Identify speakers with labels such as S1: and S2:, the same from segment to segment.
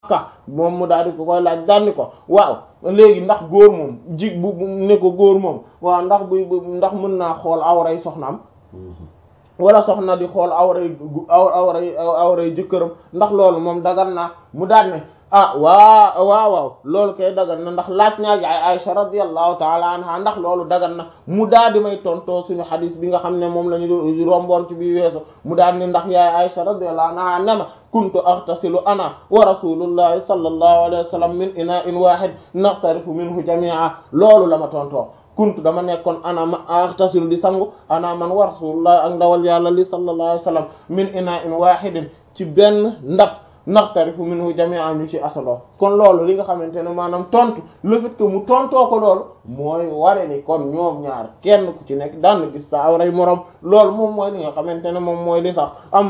S1: ka moom mu daal di ko koy laaj daal ni ko waaw léegi ndax góor moom ji bu ne ko góor moom waaw ndax bu ndax mën naa xool awray soxnaam wala soxna di xool awray aw awray awray jëkkëram ndax loolu moom dagan naa mu daal ne ah waa waaw waaw loolu kay dagan na ndax laaj naa ji ay Aisha radiyallahu taala anha ndax loolu dagan na mu daal di may tontoo suñu xadis bi nga xam ne moom la ñu romboon ci bi weesu mu daal ni ndax yaay Aisha radiyallahu anha nema kuntu aghtasilu ana wa rasulullahi sallallahu alayhi wa sallam min ina'in wahid naqtarifu minhu jami'a loolu la ma tontoo kuntu dama nekkoon ana ma aghtasilu di sangu ana man wa rasulullahi ak ndawal yàlla li sallallahu alayhi wa sallam min ina'in wahidin ci benn ndab naqtarifu minhu jami'an ñu ci asaloo kon loolu li nga xamante ne maanaam tontu le fait que mu tontoo ko loolu mooy ware ni kon ñoom ñaar kenn ku ci nekk daan gis sa awray moroom loolu moom mooy li nga xamante ne moom mooy li sax am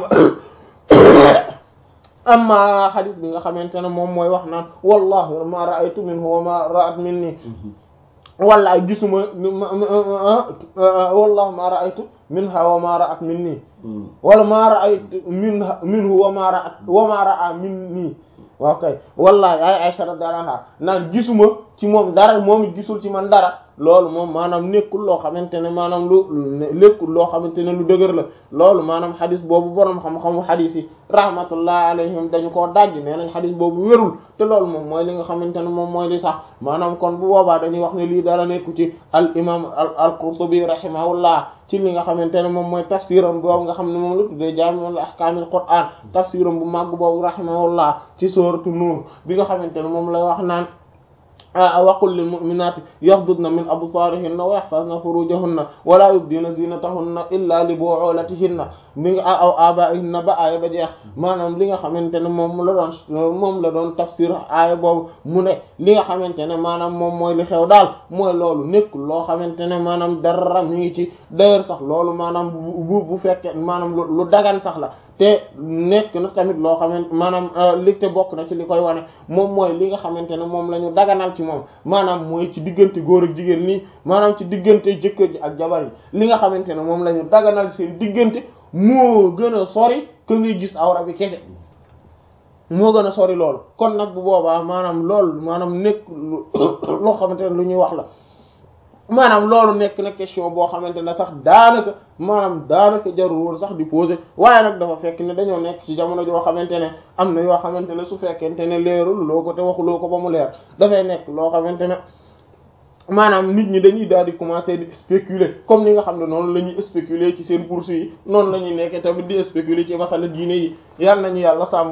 S1: amma xadis bi nga xamante ne moom mooy wax naan wallahi ma ra'aytu minhu wa ma ra'at minni wallaay gisuma wallahi ma ra'aytu minha wa ma ra'at minni wala ma ra'aytu minha minhu wa ma ra'at wa ma ra'a minni waaw kay wallahi ay Aisha radiyallahu anha naan gisuma ci moom dara moom it gisul ci man dara loolu moom maanaam nekkul loo xamante ne maanaam lu nekkul loo xamante ne lu dëgër la loolu maanaam xadis boobu borom xam-xamu xadis yi rahmatullah alayhim dañu koo dajj nee nañ xadis boobu wérul te loolu moom mooy li nga xamante ne moom mooy li sax maanaam kon bu boobaa dañuy wax ne lii dara nekku ci al imam al qurtubi rahimahullah ci li nga xamante ne moom mooy tafsiram boobu nga xam ne moom la tuddee jaami'ul ahkaamil qur'aan tafsiram bu màgg boobu rahimahullah ci sooratu nuur bi nga xamante ne moom lay wax naan waqul lil mu'minaati yaxdudna min absaarihinna wa yaxfazna furujahunna wala yubdina zinatahunna illa li bu'ulatihinna mi nga aw abaihinna ba aaya ba jeex maanaam li nga xamante ne moom la doon moom la doon tafsir aaya boobu mu ne li nga xamante ne maanaam moom mooy li xew daal mooy loolu nekkul loo xamante ne maanaam dara mi ngi ci d'ailleurs sax loolu maanaam bu bu fekkee maanaam lu dagan sax la te nekk na tamit loo xamante maanaam li te bokk na ci li koy wane moom mooy li nga xamante ne moom la ñu daganal ci moom maanaam mooy ci diggante góor ak jigéen nii maanaam ci diggante jëkkër ji ak jabar yi li nga xamante ne moom la ñu daganal seen diggante moo gën a sori que ngay gis awra bi kese moo gën a sori loolu kon nag bu boobaa maanaam loolu maanaam nekk loo xamante ne lu ñuy wax la maanaam loolu nekk na question boo xamante ne sax daanaka maanaam daanaka jarul woon sax di poser waaye nag dafa fekk ne dañoo nekk ci jamono joo xamante ne am na yoo xamante ne su fekkente ne leerul loo ko te waxuloo ko ba mu leer dafay nekk loo xamante ne maanaam nit ñi dañuy daal di commencer di spéculer comme ni nga xam ne noonu la ñuy spéculer ci seen bourse yi noonu la ñuy nekkee tamit di spéculer ci masala diine yi yal nañu yàlla sàmm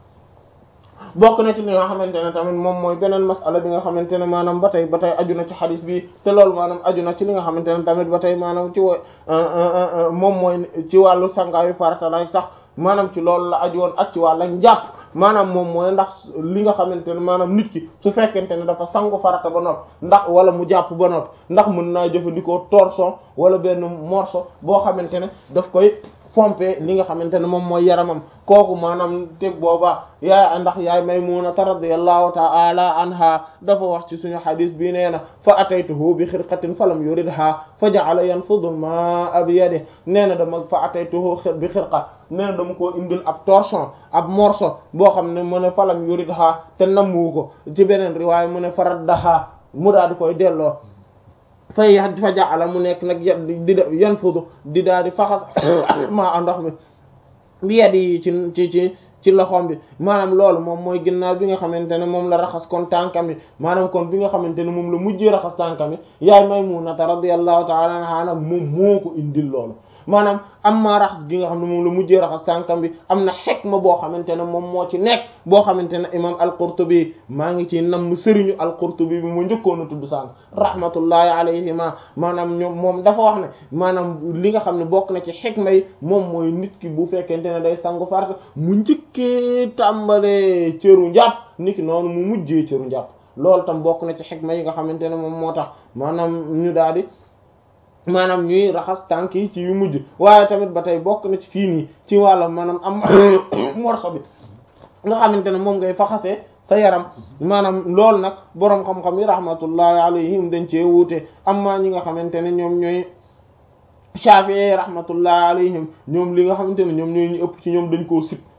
S1: bokk na ci li nga xamante ne tamit moom mooy beneen masala bi nga xamante ne maanaam ba tey ba tey aju na ci xadis bi te loolu maanaam aju na ci li nga xamante ne tamit ba tey maanaam ci wo moom mooy ci wàllu sangaayu farata lay sax maanaam ci loolu la aju woon ak ci wàllu njàpp maanaam moom mooy ndax li nga xamante ne maanaam nit ki su fekkente ne dafa sangu farata ba noppi ndax wala mu jàpp ba noppi ndax mën naa jëfandikoo torchon wala benn morceau boo xamante ne daf koy pompe li nga xamante ne moom mooy yaramam kooku maanaam te booba yaay ndax yaay Maymuna radiyallahu ta'ala anha dafa wax ci suñu xadis bi nee na fa ataytuhu bi xirqatin falam yuridha fa ja'ala yanfudu ma'a bi yadihi nee na dama fa ataytuhu bi xirqa nee na dama koo indil ab torchon ab morceau boo xam ne mu ne falam yuridha te nammu ko ci beneen riwaay mu ne faraddaha mu daal di koy delloo fay fa jaala mu nekk nag di yan fudu di daal di faxas maa ndox mi bi yedd yi ci ci ci ci loxoom bi maanaam loolu moom mooy ginnaaw bi nga xamante ne moom la raxas kon tànkam bi maanaam kon bi nga xamante ne moom la mujjee raxas tànkam bi yaay Maymunata radiyallahu ta'ala anha moom moo ko indil loolu maanaam am maa raxas gi nga xam ne moom la mujjee raxas tànkam bi am na xikma boo xamante ne moom moo ci nekk boo xamante ne imam al-Qurtubi maa ngi ci nam sëriñu al-Qurtubi bi mu njëkkoon a tudd sànq rahmatullahi alayhima maanaam ñoom moom dafa wax ne maanaam li nga xam ne bokk na ci xikma yi moom mooy nit ki bu fekkente ne day sangu farata mu njëkkee tàmbalee cëru njàpp nit ki noonu mu mujjee cëru njàpp loolu tam bokk na ci xikma yi nga xamante ne moom moo tax maanaam ñu daal di maanaam ñuy raxas tànk yi ci yu mujj waaye tamit ba tey bokk na ci fii nii ci wàllam maanaam am morso bi nga xamante ne moom ngay faxasee sa yaram maanaam loolu nag boroom xam-xam yi rahmatullahi alayhim dañ cee wuute amma ñi nga xamante ne ñoom ñooy Shafi'i rahmatullahi alayhim ñoom li nga xamante ne ñoom ñooy ñu ëpp ci ñoom dañ koo sib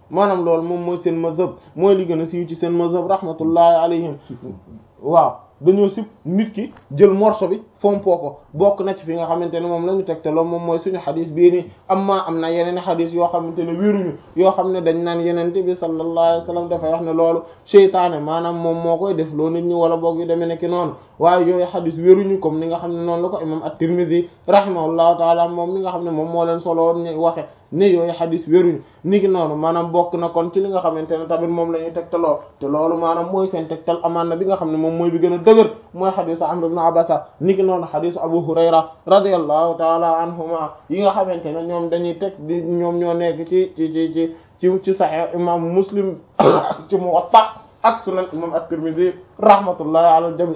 S1: maanaam loolu moom mooy seen mazhab mooy li gën a siiw ci seen mazhab rahmatullahi alayhim waaw dañoo sib nit ki jël morso bi fompoo ko bokk na ci fi nga xamante ne moom la ñu teg te loolu moom mooy suñu xadis bii nii amma am na yeneen xadis yoo xamante ne wéruñu yoo xam ne dañ naan yenente bi sallallahu alayhi wasallam dafay wax ne loolu seytaane maanaam moom moo koy def loo nit ñi wala boog yu demee nekki noonu waaye yooyu xadis wéruñu comme ni nga xam ne noonu la ko imam at-Tirmidhi rahimahullahu taala moom mi nga xam ne moom moo leen solo ñu waxe ne yooyu xadis wéruñu ni ki noonu maanaam bokk na kon ci li nga xamante ne tamit moom la ñuy tegtaloo te loolu maanaam mooy seen tegtal amaan na bi nga xam ne moom mooy bi gën a dëgër mooy xadisu Amr ibn Abasa ni ki noonu xadisu Abu Hurayra radiyallahu taala anhuma yi nga xamante ne ñoom dañuy teg di ñoom ñoo nekk ci ci ci ci ci ci Sahih imam Muslim ci Muwatta ak sunan imam at-Tirmidhi rahmatullahi ala al-jami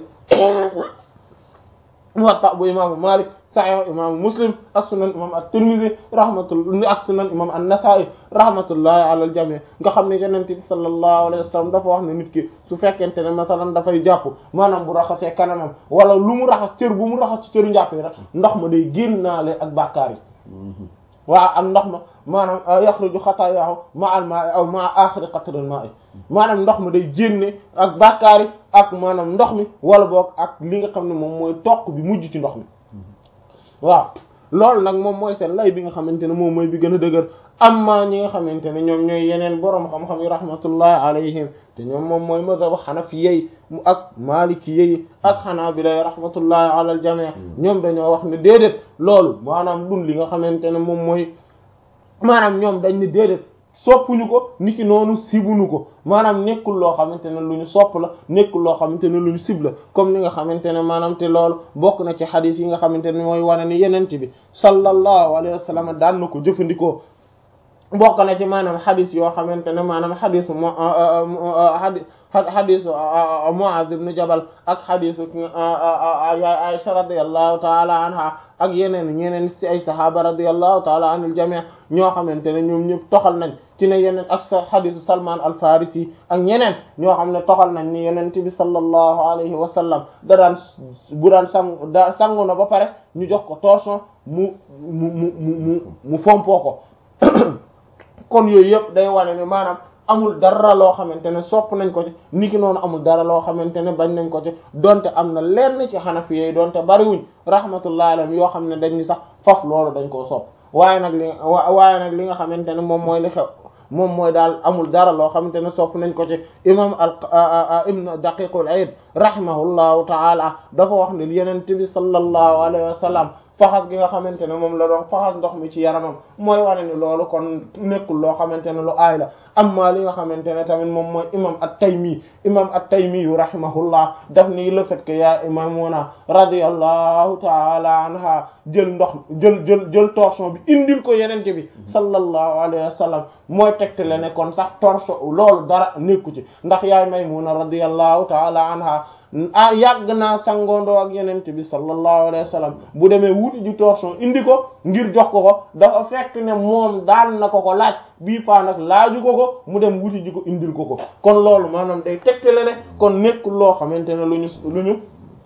S1: Muwatta bu imaamu Malik Sahih imaamu Muslim ak sunan imam at-Tirmidhi rahmatullahi ak sunan imam an-Nasa'i rahmatullahi ala al-jami nga xam ne Yonent bi sallallahu alayhi wa sallam dafa wax ne nit ki su fekkente ne masalan dafay jàpp maanaam bu raxasee kanamam wala lu mu raxas cër bu mu raxas ci cëru njàpp yi rek ndox ma day génnaale ak bàkkaar yi waaw ak ndox ma maanaam yaxruju xataayaahu ma'al maa'i aw ma'a aaxiri qatril maa'i maanaam ndox ma day génne ak bàkkaar yi ak maanaam ndox mi wala boog ak li nga xam ne moom mooy toq bi mujj ci ndox mi waaw loolu nag moom mooy seen lay bi nga xamante ne moom mooy bi gën a dëgër amma ñi nga xamante ne ñoom ñooy yeneen boroom xam-xam yi rahmatullahi alayhim te ñoom moom mooy mazhabu hanafiyyi ak maalikiyyi ak hanabila rahmatullahi ala al jami' ñoom dañoo wax ne déedéet loolu maanaam dun li nga xamante ne moom mooy maanaam ñoom dañ ne déedéet soppuñu ko niki noonu sibuñu ko maanaam nekkul loo xamante ne lu ñu sopp la nekkul loo xamante ne lu ñu sib la comme ni nga xamante ne maanaam te loolu bokk na ci xadis yi nga xamante ne mooy wane ni yenent bi sallallahu alayhi wa sallam daan na ko jëfandikoo bokk na ci maanaam xadis yoo xamante ne maanaam xadisu mo xadi xadisu Muaz ibn Jabal ak xadisu Aisha radiyallahu taala anha ak yeneen ñeneen ci ay sahaaba radiyallahu taala anil jami' ñoo xamante ne ñoom ñëpp toxal nañ ci ne yeneen ak sa xadisu Salman al Farisi ak ñeneen ñoo xam ne toxal nañ ni yenente bi sallallahu alayhi wa sallam da daan bu daan sang da sangu na ba pare ñu jox ko torchon mu mu mu mu mu fompoo ko kon yooyu yëpp day wane ne maanaam amul dara loo xamante ne sopp nañ ko ci niki noonu amul dara loo xamante ne bañ nañ ko ci donte am na lenn ci xanafi yi donte bariwuñ rahmatullahi alayhim yoo xam ne dañ ni sax faf loolu dañ koo sopp waaye nag li waaye nag li nga xamante ne moom mooy li xew moom mooy daal amul dara loo xamante ne sopp nañ ko ci imam al ibn daqiqul aid rahimahullahu taala dafa wax ne yenente bi sallallahu alayhi wa sallam faxas gi nga xamante ne moom la doon faxas ndox mi ci yaramam mooy wane ni loolu kon nekkul loo xamante ne lu aay la amma li nga xamante ne tamit moom mooy imam at-Taymi imam at-Taymi yu rahimahullah daf ni le fait que yaa imamuna radiyallahu taala anha jël ndox jël jël jël torchon bi indil ko yenente bi sallallahu alayhi wa sallam mooy tegtale ne kon sax torchon loolu dara nekku ci ndax yaay Maymuna radiyallahu taala anha ah yàgg naa sangoondoo ak yenente bi sallallahu alayhi wa sallam bu demee wuti ji torchon indi ko ngir jox ko ko dafa fekk ne moom daan na ko ko laaj bii paa nag laaju ko ko mu dem wuti ji ko indil ko ko kon loolu maanaam day tegtale ne kon nekkul loo xamante ne lu ñu lu ñu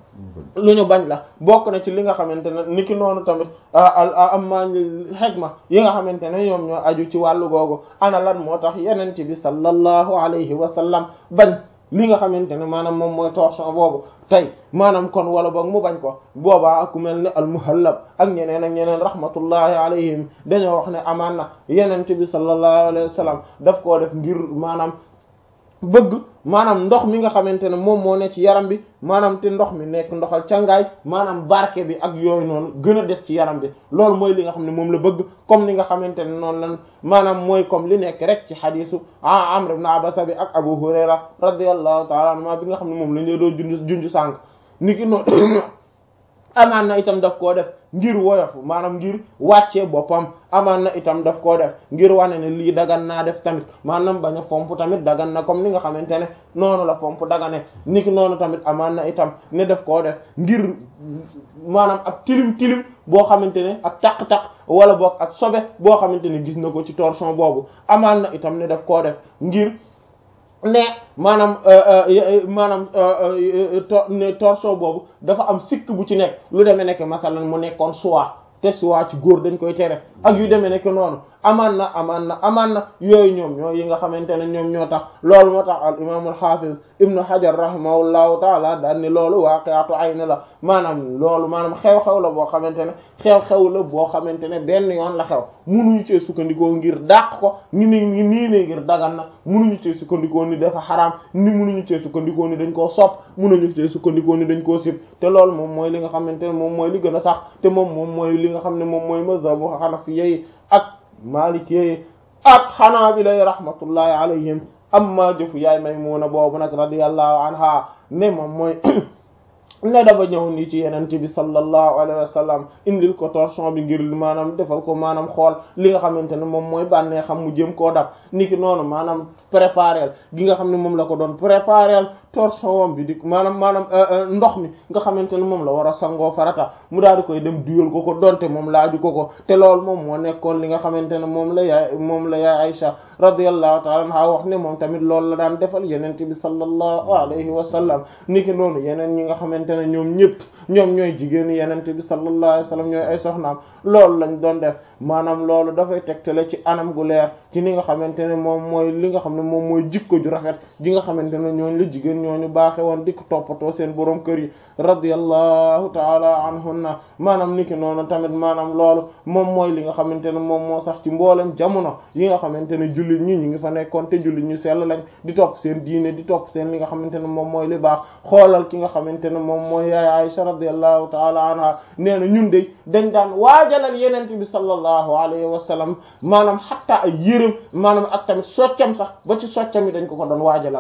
S1: lu ñu bañ la bokk na ci li nga xamante ne niki noonu tamit amma xegma yi nga xamante ne ñoom ñoo aju ci wàllu googu ana lan moo tax yenente bi sallallahu alayhi wa sallam bañ li nga xamante ne maanaam moom mooy torchon boobu tey maanaam kon wala boog mu bañ ko boobaa ku mel ne almuhallab ak ñeneen ak ñeneen rahmatullahi alayhim dañoo wax ne amaan na yenente bi sallallahu alayhi wa sallam daf koo def ngir maanaam bëgg maanaam ndox mi nga xamante ne moom moo ne ci yaram bi maanaam te ndox mi nekk ndoxal cangaay maanaam barke bi ak yooyu noonu gën a des ci yaram bi loolu mooy li nga xam ne moom la bëgg comme ni nga xamante ne noonu lan maanaam mooy comme li nekk rek ci xadisu ah Amr ibn Abasa bi ak Abu Hurayra radiyallahu ta'ala anhu bi nga xam ne moom lañ lee doo junj junj sànq ni ki noonu amaan na itam daf koo def ngir woyof maanaam ngir wàccee boppam amaan na itam daf koo def ngir wane ne lii dagan naa def tamit maanaam bañ a fomp tamit dagan na comme ni nga xamante ne noonu la fomp dagane niki noonu tamit amaan na itam ne daf koo def ngir maanaam ak tilim tilim boo xamante ne ak taq-taq wala boog ak sobe boo xamante ne gis na ko ci torchon boobu amaan na itam ne daf koo def ngir ne maanaam maanaam ne torchon boobu dafa am sikk bu ci nekk lu demee nekk masalan mu nekkoon soie te soie ci góor dañ koy tere ak yu demee nekk noonu amaan na amaan na amaan na yooyu ñoom ñoo yi nga xamante ne ñoom ñoo tax loolu moo tax al imaamul xaafiz ibnu hajar rahimahullahu taala daan ni loolu waaqi'atu ayn la maanaam loolu maanaam xew-xew la boo xamante ne xew-xew la boo xamante ne benn yoon la xew munuñu cee sukkandikoo ngir dàq ko ni ni nii ne ngir dagan na munuñu cee sukkandikoo ni dafa xaraam ni munuñu cee sukkandikoo ni dañ koo sopp munuñu cee sukkandikoo ni dañ koo sib te loolu moom mooy li nga xamante ne moom mooy li gën a sax te moom moom mooy li nga xam ne moom mooy mazhabu xanafi yi ak maliki yi ak xanaabila yi rahmatullahi alayhim amma jëfu yaay Maymuna boobu nag radiyallahu anha ne moom mooy ne dafa ñëw nii ci yeneen bi sallallahu alayhi wa sallam indil ko torchon bi ngir maanaam defal ko maanaam xool li nga xamante ne moom mooy bànnee xam mu jëm koo dab niki noonu maanaam préparel gi nga xam ne moom la ko doon préparel torchon bi di maanaam maanaam ndox mi nga xamante ne moom la war a sangoo farata mu daal di koy dem duyal ko ko donte moom laaju ko ko te loolu moom moo nekkoon li nga xamante ne moom la yaay moom la yaay Aïcha radiyallahu ta'ala anha wax ne moom tamit loolu la daan defal yeneen bi sallallahu alayhi wa sallam niki noonu yeneen ñi nga xamante ne ñoom ñëpp ñoom ñooy jigéenu yenente bi sallallahu alayhi wasallam ñooy ay soxnaam loolu lañ doon def maanaam loolu dafay tegtale ci anam gu leer ci ni nga xamante ne moom mooy li nga xam ne moom mooy jikko ju rafet ji nga xamante ne ñooñu la jigéen ñooñu baaxe woon di ko toppatoo seen borom kër yi radiyallahu taala anhunna maanaam niki noonu tamit maanaam loolu moom mooy li nga xamante ne moom moo sax ci mboolem jamono yi nga xamante ne jullit ñi ñu ngi fa nekkoon te jullit ñu sell lañ di topp seen diine di topp seen li nga xamante ne moom mooy li baax xoolal ki nga xamante ne moom mooy yaay Aisha radiyallahu taala anha nee na ñun de dañ daan waajalal yenente bi sallallahu alayhi wa sallam maanaam xatta ay yërëm maanaam ak tamit soccam sax ba ci soccam yi dañ ko ko doon waajalal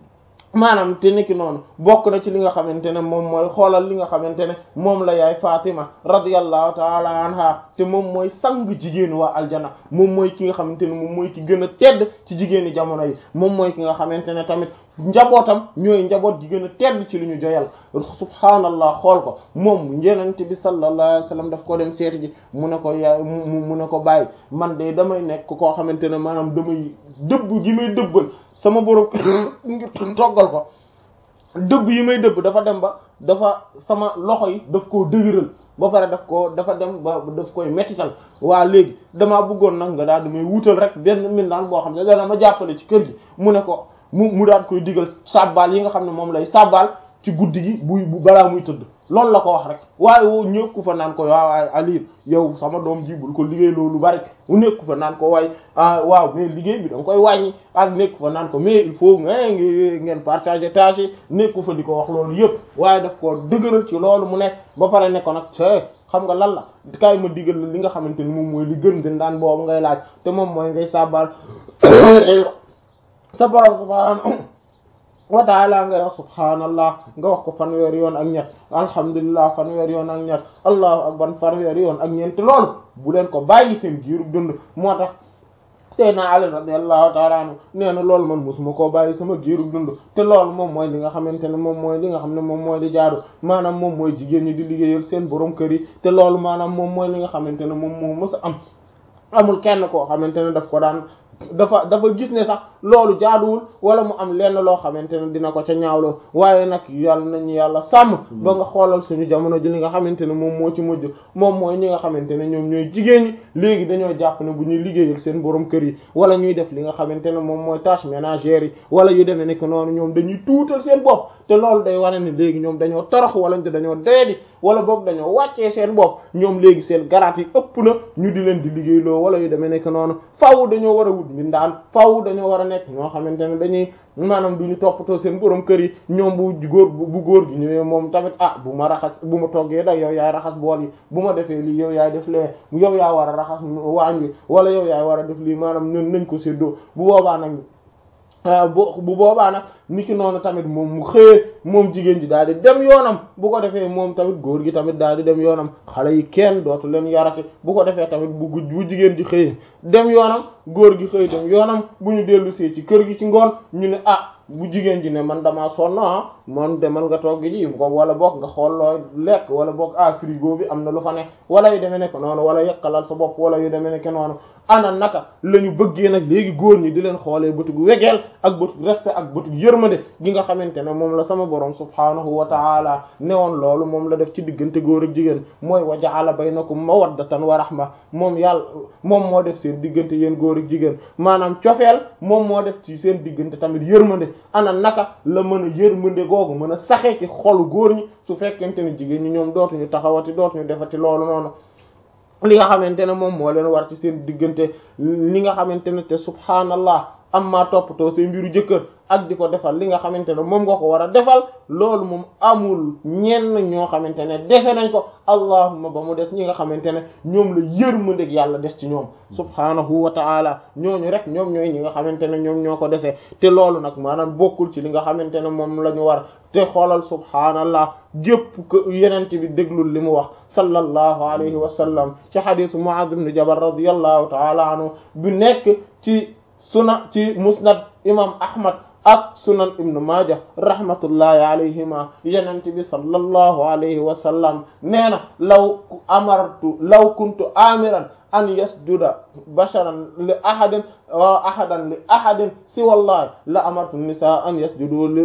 S1: maanaam te niki noonu bokk na ci li nga xamante ne moom mooy xoolal li nga xamante ne moom la yaay Fatima radiyallahu taala anha te moom mooy sang jigéenu waa aljana moom mooy ki nga xamante ne moom mooy ki gën a tedd ci jigéeni jamono yi moom mooy ki nga xamante ne tamit njabootam ñooy njaboot gi gën a tedd ci li ñu joyal subhaanallah xool ko moom yenente bi sallallahu alayhi wasallam daf ko dem seeti ji mu ne ko yaay mu mu ne ko bàyyi man de damay nekk koo xamante ne maanaam damay dëbb gi may dëbbal sama borom ngir toggal ko dëbb yi may dëbb dafa dem ba dafa sama loxo yi daf koo dëgëral ba pare daf ko dafa dem ba daf koy mettital waa léegi damaa bëggoon nag nga daal di may wutal rek benn mindaan boo xam ne dana ma jàppale ci kër gi mu ne ko mu mu daan koy digal sàbbaal yi nga xam ne moom lay sàbbaal ci guddi gi buy bu balaa muy tëdd loolu la ko wax rek waaye woo ñëkku fa naan ko waaw waaye Aliou yow sama doom ji bul ko liggéey loolu bari mu nekku fa naan ko waay ah waaw mais liggéey bi da nga koy wàññi ak nekku fa naan ko mais il faut nga ngeen partager tâches yi nekku fa di ko wax loolu yëpp waaye daf ko dëgëral ci loolu mu nekk ba pare ne ko nag c'est xam nga lan la kaay ma digal la li nga xamante ni moom mooy li gën gën daan boobu ngay laaj te moom mooy ngay sàbbaal sa borom subhaanahu wa taala nga wax subhaanallah nga wax ko fanweer yoon ak ñett alhamdulilah fanweer yoon ak ñett allahu akbar fanweer yoon ak ñeent loolu bu leen ko bàyyi seen giiru dund moo tax Seydina Ali radiyallahu taala anhu nee na loolu man mosuma koo bàyyi sama giiru dund te loolu moom mooy li nga xamante ne moom mooy li nga xam ne moom mooy li jaaru maanaam moom mooy jigéen ñi di liggéeyal seen borom kër yi te loolu maanaam moom mooy li nga xamante ne moom moo mës a am amul kenn koo xamante ne daf ko daan dafa dafa gis ne sax loolu jaaduwul wala mu am lenn loo xamante ne dina ko ca ñaawloo waaye nag yàlla nañu yàlla sàmm ba nga xoolal suñu jamono ji li nga xamante ne moom moo ci mujj moom mooy ñi nga xamante ne ñoom ñooy jigéen ñi léegi dañoo jàpp ne bu ñuy liggéeyal seen borom kër yi wala ñuy def li nga xamante ne moom mooy tâche ménagère yi wala yu demee nekk noonu ñoom dañuy tuutal seen bopp te loolu day wane ne léegi ñoom dañoo torox wala dañoo doyadi wala boog dañoo wàccee seen bopp ñoom léegi seen garaat yi ëpp na ñu di leen di liggéeyloo wala yu demee nekk noonu faaw dañoo war a wut mbindaan faaw dañoo war a nekk ñoo xamante ne dañuy maanaam du ñu toppatoo seen borom kër yi ñoom bu góor bu góor gi ñëwee moom tamit ah bu ma raxas bu ma toggee da yow yaay raxas bool yi bu ma defee lii yow yaay def lee yow yaa war a raxas waañ wi wala yow yaay war a def lii maanaam ñun nañ ko séddoo bu boobaa nag bu bu boobaa nag ni ki noonu tamit moom mu xëyee moom jigéen ji daal di dem yoonam bu ko defee moom tamit góor gi tamit daal di dem yoonam xale yi kenn dootu leen yarate bu ko defee tamit bu bu jigéen ji xëyee dem yoonam góor gi xëy dem yoonam bu ñu dellu see ci kër gi ci ngoon ñu ne ah bu jigéen ji ne man damaa sonn ah man demal nga togg ji ko wala boog nga xool loo lekk wala boog ah frigo bi am na lu fa ne wala yu demee nekk noonu wala yekkalal sa bopp wala yu demee nekk noonu ana naka la ñu bëggee nag léegi góor ñi di leen xoolee bëtug wegeel ak bëtug respect ak bëtug yërmande gi nga xamante ne moom la sama borom subhaanahu wa taala newoon loolu moom la def ci diggante góor ak jigéen mooy wa ja'ala baynakum mawaddatan wa rahma moom yàlla moom moo def seen diggante yéen góor ak jigéen maanaam cofeel moom moo def ci seen diggante tamit yërmande ana naka la mën a yërmande googu mën a saxee ci xolu góor ñi su fekkente ne jigéen ñi ñoom dootuñu taxawati dootuñu defati loolu noonu li nga xamante ne moom moo leen war ci seen diggante li nga xamante ne te subhaanallah amma toppatoo seen mbiru jëkkër ak di ko defal li nga xamante ne moom nga ko war a defal loolu moom amul ñenn ñoo xamante ne dese nañ ko allahumma ba mu des ñi nga xamante ne ñoom la yërmandeeg yàlla des ci ñoom subhaanahu wa ta'ala ñooñu rek ñoom ñooy ñi nga xamante ne ñoom ñoo ko dese te loolu nag maanaam bokkul ci li nga xamante ne moom la ñu war te xoolal subhaanallah gépp ko yenente bi déglul li mu wax sallallahu alayhi wa sallam ci xadisu Mu'adh ibn Jabal radiyallahu ta'ala anhu bu nekk ci suna ci musnad imam ahmad ak sunan ibnu maaja rahmatullahi alayhima yenent bi sallallahu alayhi wa sallam nee na law amartu law kuntu amiran an yasjuda basharan li ahadin wa ahadan li ahadin si wallahi la amartu nisa an yasjudu li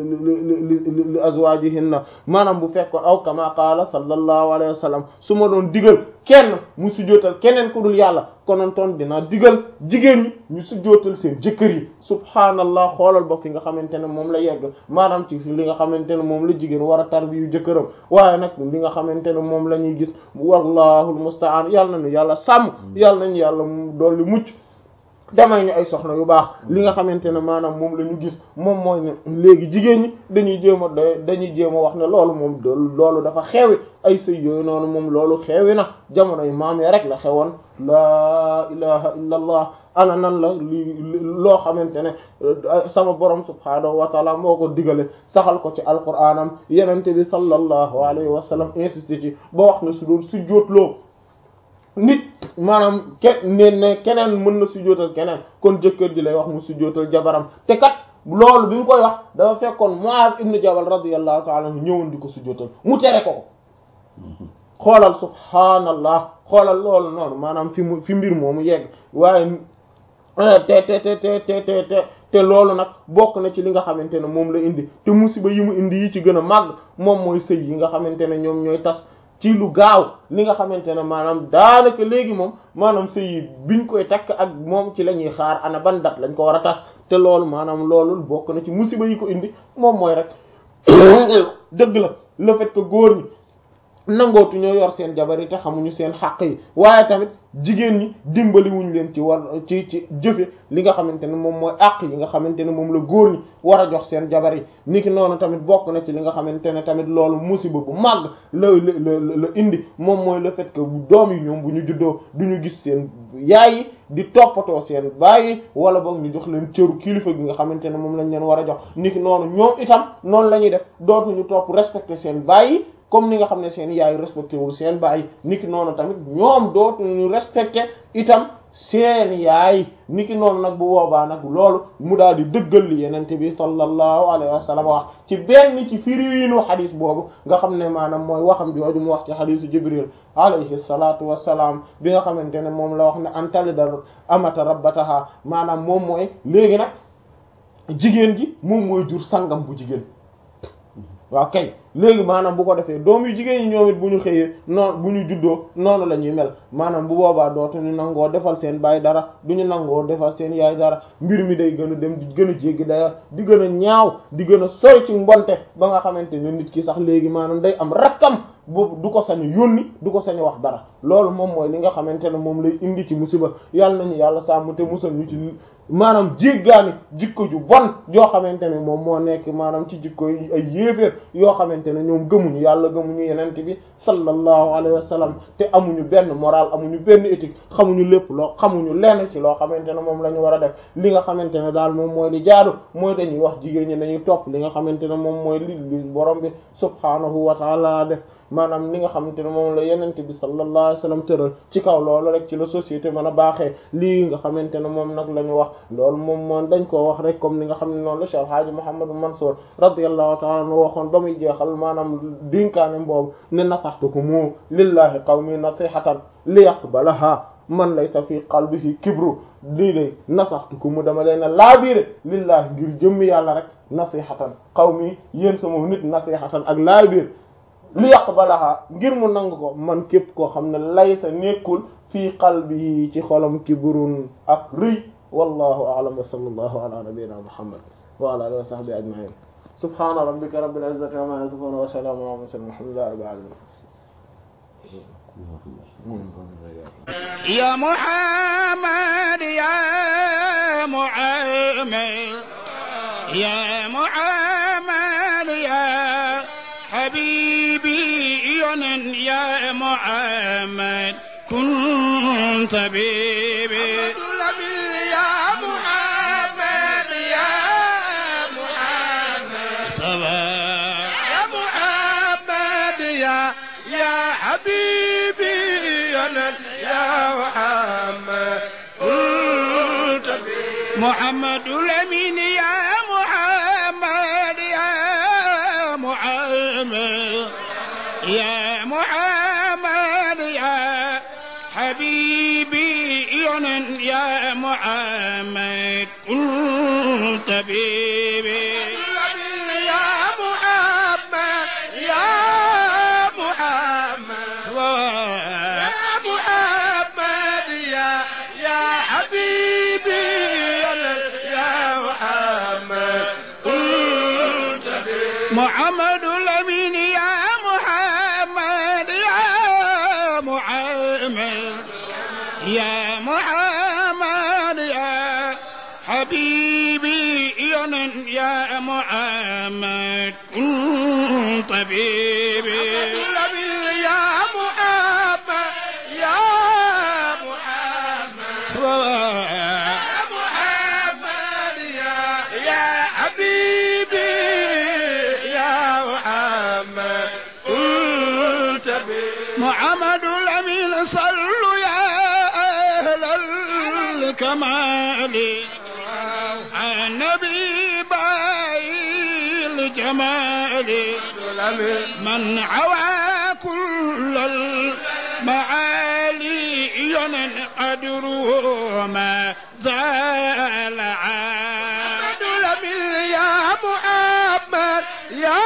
S1: li li li azwajihinna maanaam bu fekkoon aw kama qaala sallallahu alayhi wa sallam su ma doon digal kenn mu sujjootal keneen ku dul yàlla konoon toon dinaa digal jigéen ñi ñu sujjootal seen jëkkër yi subhaanallah xoolal ba fi nga xamante ne moom la yegg maanaam ci fi li nga xamante ne moom la jigéen war a tarbiyu jëkkëram waaye nag li nga xamante ne moom la ñuy gis wallahul musta'an yàlla nañu yàlla sàmm yàlla nañu yàlla dolli mucc damay ñu ay soxna yu baax li nga xamante ne maanaam moom la ñu gis moom mooy ne léegi jigéen ñi dañuy jéem a dañuy jéem a wax ne loolu moom loolu dafa xewi ay sëy yooyu noonu moom loolu xewi na jamono yu maam ya rek la xewoon laa ilaha illa allah ana nan la li loo xamante ne sama borom subhaanahu wa taala moo ko digale saxal ko ci alquraanam yenente bi sallallahu alayhi wa sallam insisté ci ba wax ne su doon su jóotloo nit maanaam ke ne ne keneen mën na sujjóotal keneen kon jëkkër ji lay wax mu sujjóotal jabaram te kat loolu bi mu koy wax dafa fekkoon Muaz ibn Jabal radiyallahu ta'ala anhu ñëwoon di ko sujjóotal mu tere ko ko xoolal subhaanallah xoolal loolu noonu maanaam fi mu fi mbir moomu yegg waaye te te te te te te te te loolu nag bokk na ci li nga xamante ne moom la indi te musiba yi mu indi yi ci gën a màgg moom mooy sëy yi nga xamante ne ñoom ñooy tas ci lu gaaw li nga xamante ne maanaam daanaka léegi moom maanaam sëy biñ koy takk ak moom ci la ñuy xaar ana ban dat lañ ko war a tas te loolu maanaam loolu bokk na ci musiba yi ko indi moom mooy rek dëgg la le fait que góor ñi nangootu ñoo yor seen jabar yi te xamuñu seen xàq yi waaye tamit jigéen ñi dimbaliwuñ leen ci war ci ci jëfe li nga xamante ne moom mooy àq yi nga xamante ne moom la góor ñi war a jox seen jabar yi niki noonu tamit bokk na ci li nga xamante ne tamit loolu musiba bu màgg la la la indi moom mooy le fait que doom yi ñoom bu ñu juddoo du ñu gis seen yaay yi di toppatoo seen baay yi wala boog ñu jox leen cëru kilifa gi nga xamante ne moom lañ leen war a jox niki noonu ñoom itam noonu la ñuy def dootuñu topp respecter seen baay yi comme ni nga xam ne seen yaay respecté wul seen baay niki noonu tamit ñoom dootuñu respecté itam seen yaay niki noonu nag bu boobaa nag loolu mu daal di dëggal li yenente bi sallallahu alayhi wa sallam wax ci benn ci firiinu xadis boobu nga xam ne maanaam mooy waxam jooju mu wax ci xadisu jibril alayhi salatu wasalaam bi nga xamante ne moom la wax ne antalidal amata rabbataha maanaam moom mooy léegi nag jigéen ji moom mooy jur sangam bu jigéen waaw kay léegi maanaam bu ko defee doom yu jigéen ñi ñoom it bu ñu xëyee noonu bu ñu juddoo noonu la ñuy mel maanaam bu boobaa dootuñu nangoo defal seen baay dara du ñu nangoo defal seen yaay dara mbir mi day gën a dem di gën a jéggi daya di gën a ñaaw di gën a sori ci mbonte ba nga xamante ne nit ki sax léegi maanaam day am rakkam boobu du ko sañu yónni du ko sañu wax dara loolu moom mooy li nga xamante ne moom lay indi ci musiba yàlla nañu yàlla sàmm te musal ñu ci maanaam jéggaani jikko ju bon joo xamante ne moom moo nekk maanaam ci jikko yi ay yéeféer yoo xamante ne ñoom gëmuñu yàlla gëmuñu yenent bi sallallahu alayhi wa sallam te amuñu benn moral amuñu benn éthique xamuñu lépp loo xamuñu lenn ci loo xamante ne moom la ñu war a def li nga xamante ne daal moom mooy li jaadu mooy dañuy wax jigéen ñi dañuy topp li nga xamante ne moom mooy li li borom bi subhaanahu wa taala def maanaam li nga xamante ne moom la yenent bi sallallahu alayhi wasallam tëral ci kaw loolu rek ci la société mën a baaxee lii nga xamante ne moom nag la ñu wax loolu moom moom dañ koo wax rek comme ni nga xam ne noonu la Cheikh Hadji Mouhamadou Mansour radiyallahu ta'ala anhu waxoon ba muy jeexal maanaam dinkaane boobu ne nasaxtukum lillahi qawmi nasihatan li yaqbalaha man laysa fi qalbihi kibru lii de nasaxtukum dama leen a laabiire lillahi ngir jëmmi yàlla rek nasihatan qawmi yéen sama nit nasihatan ak laabiir li yaqbalaha ngir mu nangu ko man képp koo xam ne laysa nekkul fii qalbihi ci xolam kibrun ak rëy wallahu a'lam wa sallallahu ala nabiyyina muhammad wa ala alihi wa sahbihi ajma'in subhana rabbika rabbil izzati amma yasifun wa salamun ala mursalin walhamdulillahi rabbil alamin
S2: يا محمد يا محمد يا محمد يا حبيبي يا محمد كنت بيبي
S3: يا محمد يا محمد
S2: سبا
S3: يا محمد يا يا حبيبي أنا يا محمد قلت
S2: محمد الأمين يا محمد يا محمد يا محمد يا حبيبي يا محمد كنت بيبي
S3: يا محمد يا محمد يا محمد يا يا حبيبي يا محمد قلت
S2: محمد الأمين يا محمد يا محمد يا محمد يا حبيبي يا محمد كن طبيبي
S3: يا محمد يا محمد يا محمد يا يا حبيبي يا محمد قلت بي
S2: محمد الأمين صلوا يا أهل الكمال على النبي باي الجمال من عوى كل المعالي ينن قدره ما زال عاد
S3: الأمين يا محمد يا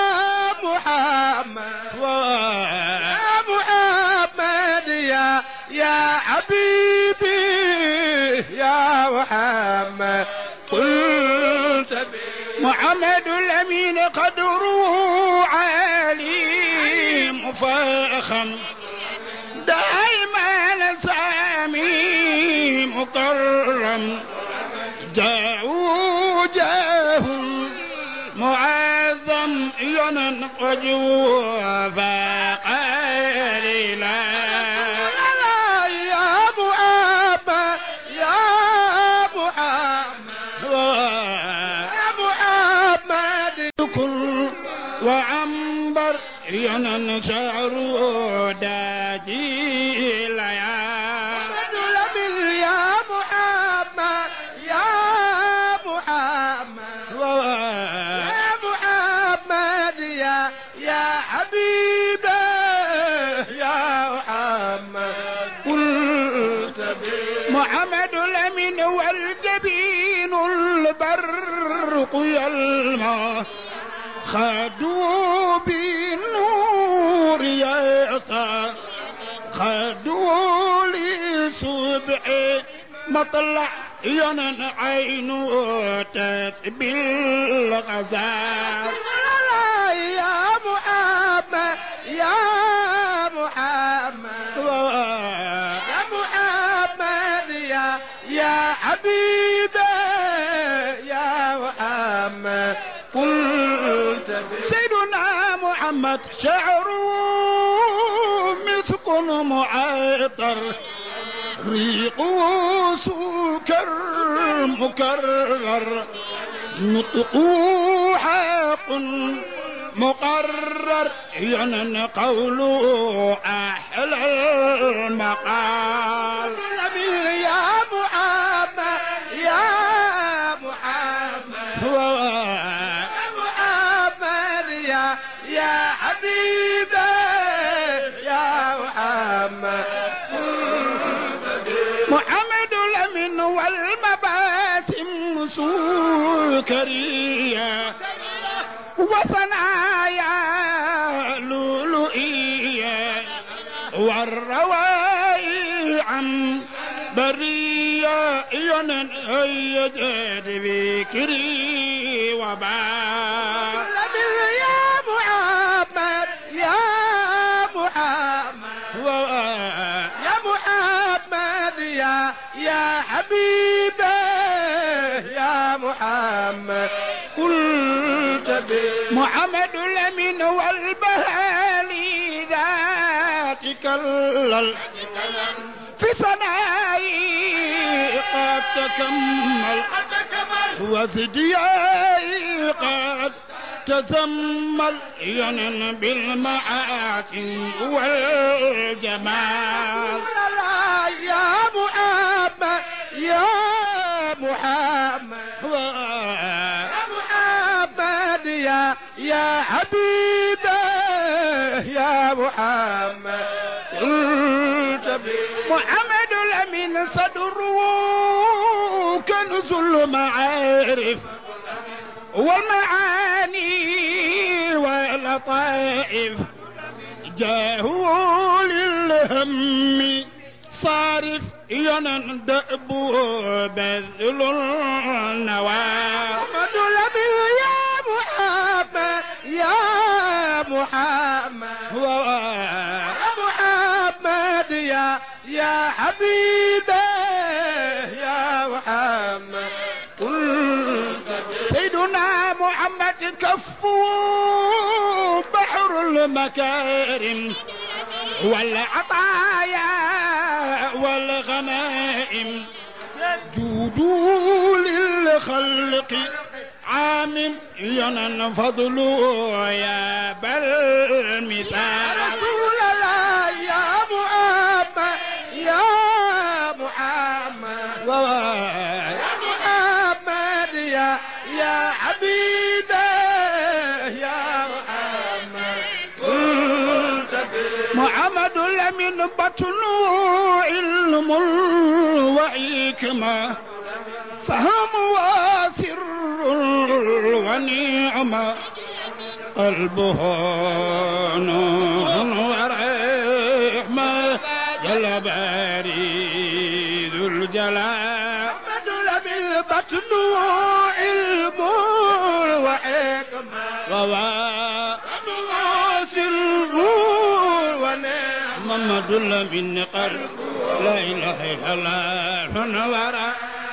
S3: محمد يا محمد يا يا حبيبي يا محمد قلت بي
S2: محمد الأمين قدره عالي مفاخم دائما سامي مكرم جاءوا جاه معظم ينن وجوه فقليلا
S3: لا يا محمد يا محمد يا محمد
S2: كل وعنبر ينن شعر داجيل يا
S3: الأمين يا محمد يا محمد يا محمد يا يا حبيبي يا محمد قلت بي
S2: محمد الأمين والجبين البرق يلمع خدوا بالنور يسار خدوا لصبح مطلع ينن عينه تسبي الغزال
S3: لا يا محمد يا محمد يا محمد يا يا حبيبي يا محمد قلت بي
S2: سيدنا محمد شعره مسك معطر ريقه سكر مكرر نطقه حق مقرر ينن قوله أحلى المقال
S3: يا محمد يا محمد
S2: هو
S3: يا محمد يا يا حبيبي يا محمد
S2: محمد الأمين والمباسم سكرية وثنايا لؤلؤية والروائي عن برية ينن يجد بكري وباء
S3: يا محمد يا محمد يا محمد يا يا حبيبي يا محمد قلت بي
S2: محمد الأمين والبهالي ذاتك اللل في صناعي قد تكمل وزدياي قد تزمل ينن بالمعاصي والجمال
S3: لا يا محمد يا محمد يا محمد يا يا حبيبي يا محمد قلت بي
S2: محمد الأمين صدره كنز المعارف والمعاني واللطائف جاهو للهم صارف ينندأب بذل النواه
S3: محمد الأمين يا محمد يا محمد يا محمد يا يا حبيبي يا محمد قلت
S2: سيدنا محمد كفو بحر المكارم والعطايا والغنائم جودوا للخلق عام ينن فضله يا بل مثال
S3: رسول الله يا محمد يا محمد يا محمد يا يا حبيبي يا محمد قلت بي
S2: محمد الأمين بطن علم وحكمة فهم وسر ونعمة قلبه نور ورحمة جل بريد الجلال
S3: محمد الأمين بطن علم وحكمة
S2: ووا
S3: سر ونعمة
S2: محمد الأمين قلب لا إله إلا الله ونورا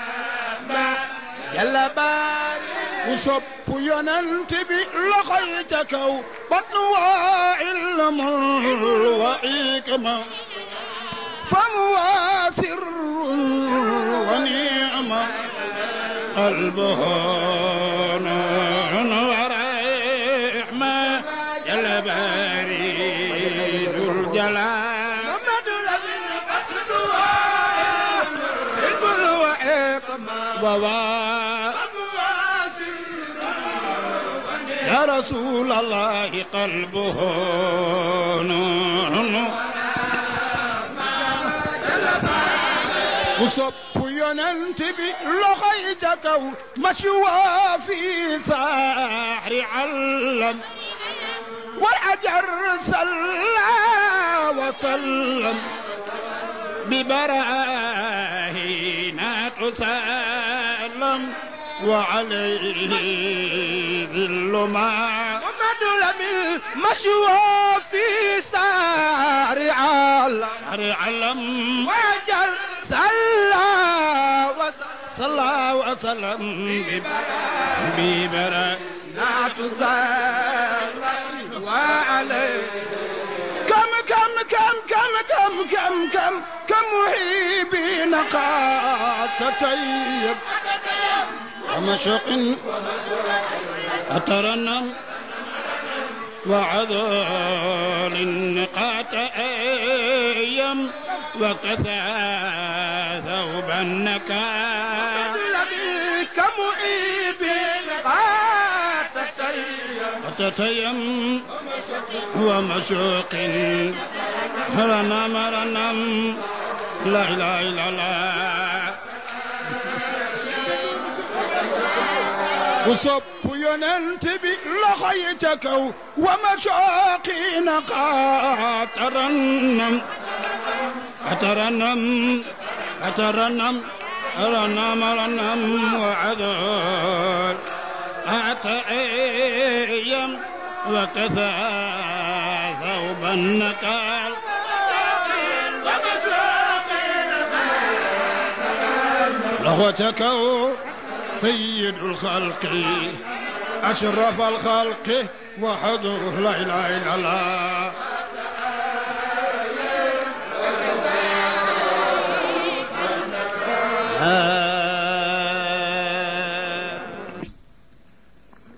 S3: جل باري
S2: ku sopp yonent bi loxoy ca kaw batnu waa ilmul wa ikma fam waa sirrun wa ni'ma qalbuhu nuurun wa rahma jalla baridul jalal
S3: محمد الأمين بطن علم وحكمة
S2: ووا يا رسول الله قلبه نور وصب ينتبي لغي جكو مشوى في ساحر علم والعجر صلى وسلم ببراهين تسلم وعليه ذل ما
S3: محمد الأمين مشوى في سار عالم
S2: علم
S3: وجل صلى وسلم
S2: صلى وسلم ببرا
S3: تسلم وعليه
S2: كم كم كم كم كم كم كم كم محبين قد تطيب ومشق أترنم وعذول النقاط أيام وكثى ثوب النكال
S3: لبيك معيب قد تتيم
S2: وتتيم ومشوق رنم رنم لا إله إلا الله وصب يننت بلخيتك ومشاقين قد ترنم أترنم أترنم رنم رنم وعذول أتأيم وكثى ثوب النكال لغتك سيد الخلق أشرف الخلق وحضور لا إله إلا الله